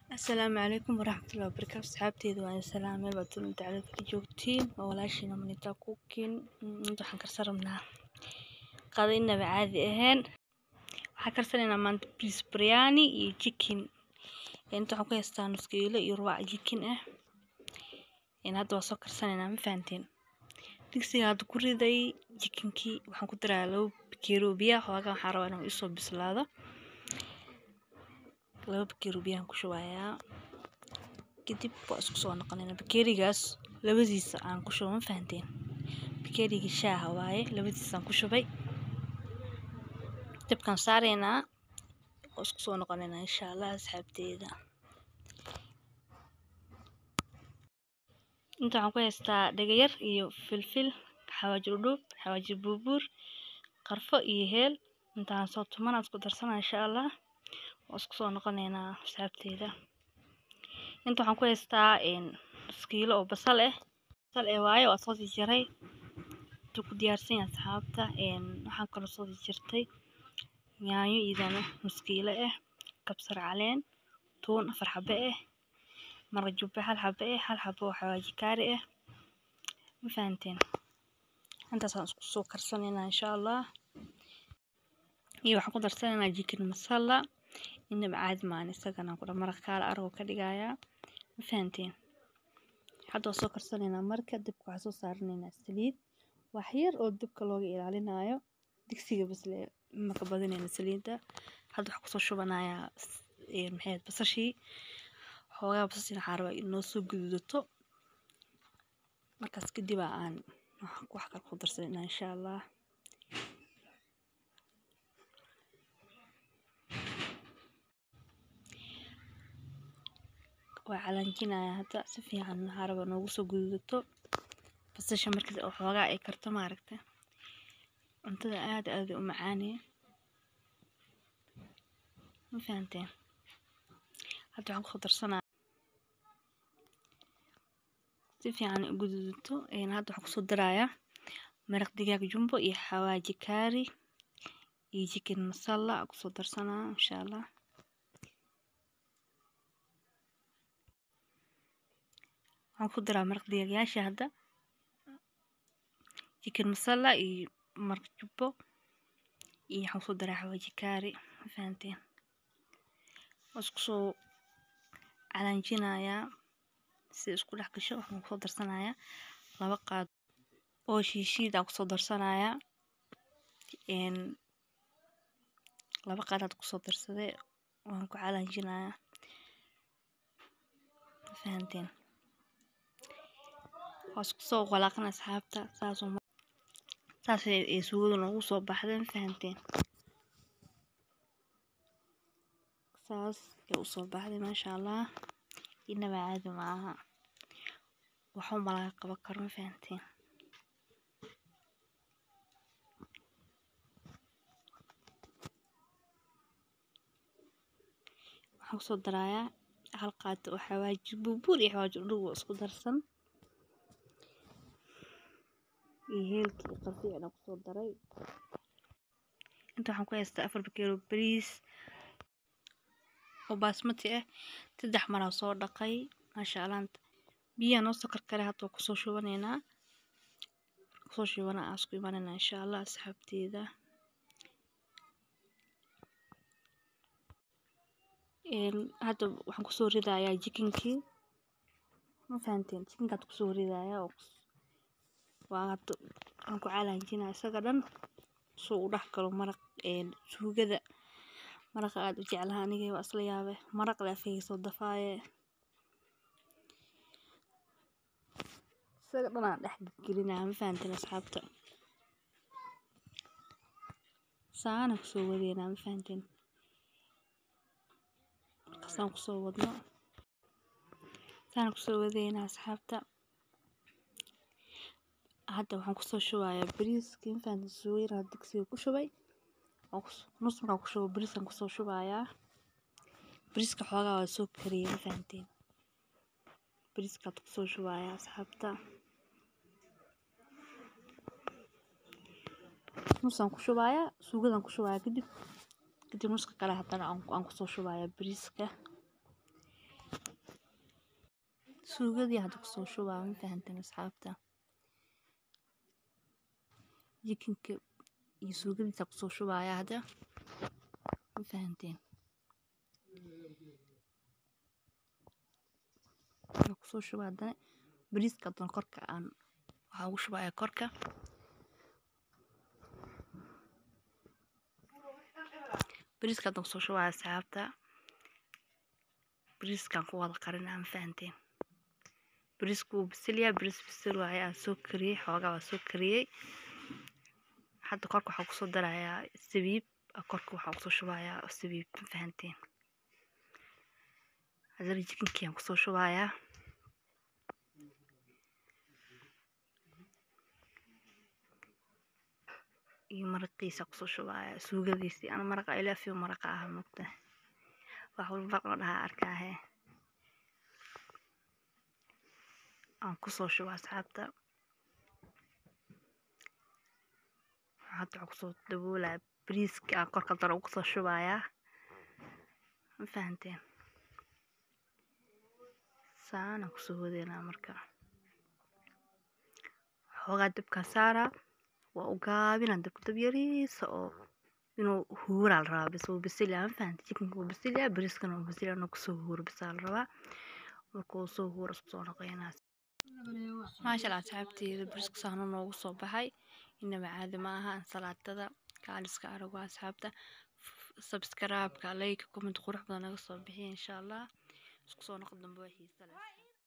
asalaamu calaykum waraxmatullahi wabarakaatu asxaabteeda waan salaamay baad dunida dacalada ka joogtiin waa walaashiina manita kukin inta waxaan karsan rabnaa qado inaba caadi ahayn waxaan karsanaynaa maanta beef biryani iyo chicken inta waxaan ku haystaa nus kiilo iyo rubac chicken ah hadda waa soo karsanaynaa ma fahanteen digsiga hadda ku riday chickenkii waxaan ku darayaa labo bakeeri oo biyaha xoogaa waxaan rabaa inuu isoo bislaado laba bakeeri oo biyahan ku shubayaa kadib waa isku soo noqonaynaa bakeerigaas labadiisa aan ku shubo ma fahanteen bakeerigii shaaha waaye labadiisaan ku shubay dabkaan saaraynaa waa isku soo noqonaynaa insha allah asxaabteeda inta waxaan ku haystaa dhagayar iyo filfil xawaaji dhudhuub xawaaji buubuur qarfo iyo heel intaan soo tumanaad ku darsanaa insha allah waa isku soo noqonaynaa asxaabteeda inta waxaan ku haystaa kiilo oo basal ah basal eh waaye waa soo jarjaray intuu ku diyaarsan yahay asxaabta waxaan kaloo soo jarjartay yaanyo iyadana nus kiilo ah kabsar caleen tuun afar xabe ah mara jubbe hal xabe ah hal xabo oo xawaaji kaari ah ma fahanteen intaasaan isku soo karsanaynaa insha allah iyo waxaan ku darsanaynaa chicken masala inaba caadi maan isagana ku maraq kaala aragoo ka dhigayaa ma fahanteen hadda waa soo karsanaynaa marka dabka waxaa soo saaranaynaa saliid wax yar oo dabka looga ilaalinayo digsiga basle maka badinayna saliidda hadda waxaa kusoo shubanayaa maxay basashii xoogaa basashii waxaa rabaa inoo soo gududato markaas kadib aan wax kale ku darsanaynaa insha allah waa calaanjinayaa hadda si fiican waxaa rabaa noogu soo gududato basasha markii oo xoogaa ay karto maaragta cuntada aad aad u macaanee ma fahanteen hadda waxaan kusoo darsanaa si fiican u gududato hadda waxaan kusoo darayaa maraq digaag jumbo iyo xawaaji kaari iyo chicken masala kusoo darsanaa insha allah waxaan ku daraa maraq digaagyaasha hadda chicken masala iyo maraq jubbo iyo waxaan kusoo daraa xawaaji kaari ma fahanteen waa isku soo calaanjinayaa si isku dhex gasho waxaan kusoo darsanayaa laba qaad oo shiishiid aan kusoo darsanayaa laba qaad aad kusoo darsaday waan ku calaanjinayaa ma fahanteen waa isku soo walaaqan asxaabta saasoo saas ay suugada noogu soo baxday ma fahanteen saas ay usoo baxday maasha allah inaba caadi maaha waxuma laga qaban karo ma fahanteen waxaan kusoo darayaa hal qaad oo xawaaji buubuur iyo xawaaji dhudhuub oo isku darsan iyo heelkii qarfi aan kusoo daray inta waxaan ku haystaa afar bakeero bariis oo baasmati ah saddex maraa soo dhaqay maasha allah biyaha noo soo karkaray hadda waa kusoo shubanaynaa kusoo shubana aan isku imanaynaa insha allah asxaabteeda hadda waxaan kusoo ridayaa chickenkii ma fahanteen chickenkaad kusoo ridayaa waa hadda waxaan ku calaanjinaa isaga dhan soo u dhex galo maraq suugada maraqa aad u jeclaha aniga waa isla yaabe maraq le afkayga soo dafaaye isaga dhan aan dhex gelinaa ma fahanteen asxaabta saana kusoo wadeynaa ma fahanteen markaasaan kusoo wadno saana kusoo wadeynaa asxaabta hadda waxaan kusoo shubayaa bariiskii ma fahanteen suugayar digsiga ku shubay nus markaan ku shubo bariiskan kusoo shubayaa bariiska xoogaa waa soo kariyay ma fahanteen bariiskaad kusoo shubayaa asxaabta nusaan ku shubayaa suugadaan ku shubayaa kadib kadib nuska kale haddana aan kusoo shubayaa bariiska suugadii hadda kusoo shubaa ma fahanteen asxaabta jikinka iyo suugadiisa kusoo shubaya hadda ma fahanteen kusoo shuba haddana bariiska haddana korka aan waxaa ugu shubaya korka bariiska haddana kusoo shubaya asxaabta bariiskan ku wada qarinaa ma fahanteen bariisku wuu bisilyaa bariis bisil waaye aan soo kariyey xoogaa waa soo kariyey hadda korka waxaa kusoo darayaa sabiib korka waxaa kusoo shubayaa sabiib ma fahanteen haddana jikinkii aan kusoo shubayaa iyo maraqiisa kusoo shubaya suugadiisii ana maraqa ilaafiyo maraqa ah mogta wax walba maraq la dhahaa arkaahe aan kusoo shuba asxaabta hadda waxaa kusoo daboolaya bariiska aan korka daro ugu soo shubayaa ma fahanteen saanaan kusoo wadeynaa marka xoogaa dabkaa saaraa waa u gaabinaa dabka dab yariisa oo inuu huuraa la rabaa bis wuu bisilyaa ma fahanteen jikinka wuu bisilyaa bariiskana wuu bisilyaa inuu kusoo huuro bisaa la rabaa markuu soo huuro isku soo noqoynaa maasha allah asxaabteeda bariiska saano noogu soo baxay inaba caadi ma aha ansalaatada kaaliska arago asxaabta sabskaraabka layka comment qurux badan naga soo bixiya insha allah isku soo noqo dambe waa xiisa leh